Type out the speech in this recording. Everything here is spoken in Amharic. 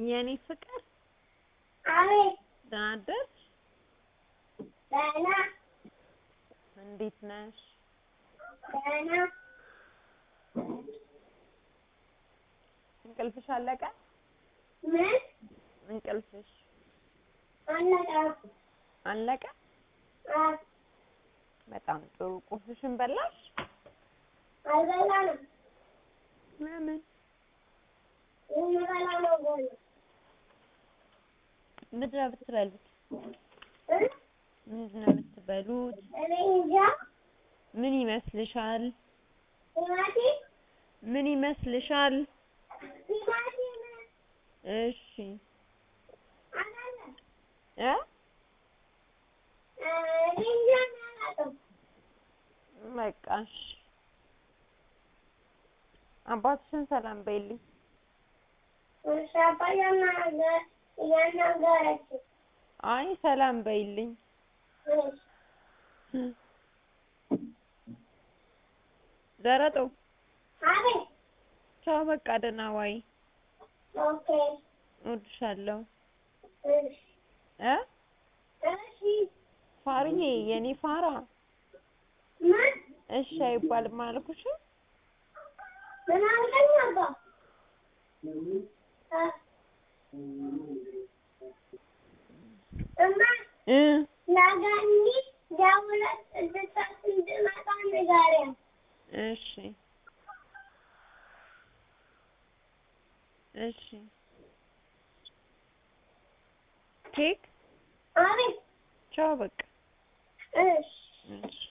የኔ ፍቅር አቤት ደህና አደርሽ? ደህና እንዴት ነሽ? ደህና እንቅልፍሽ አለቀ? ምን እንቅልፍሽ አለቀ? አለቀ? አዎ በጣም ጥሩ። ቁርስሽን በላሽ? አልበላንም። ለምን? ልንበላ ነው ገና ምንድን ነው የምትበሉት? እ ምንድን ነው የምትበሉት? እኔ እንጃ ምን ይመስልሻል? ቲማቲም ምን ይመስልሻል? ቲማቲም እሺ አላለ እ እኔ እንጃ እኔ አላውቅም። በቃ እሺ። አባትሽን ሰላም በይልኝ። እሺ አባ እያናገ- እያናገረችኝ አይ ሰላም በይልኝ። እሺ ዘረጦ አቤት ቻው፣ በቃ ደህና ዋይ። ኦኬ እወድሻለሁ እሺ እ እሺ ፋርዬ የኔ ፋራ ምን እሺ አይባልም አልኩሽም? ምን አልከኝ አባ እ እማ እ ለገኒ ደውለሽ እንድትሰጥ እንድመጣ ንገሪያት። እሺ እሺ ኬክ አቤት ቻው፣ በቃ እሺ እሺ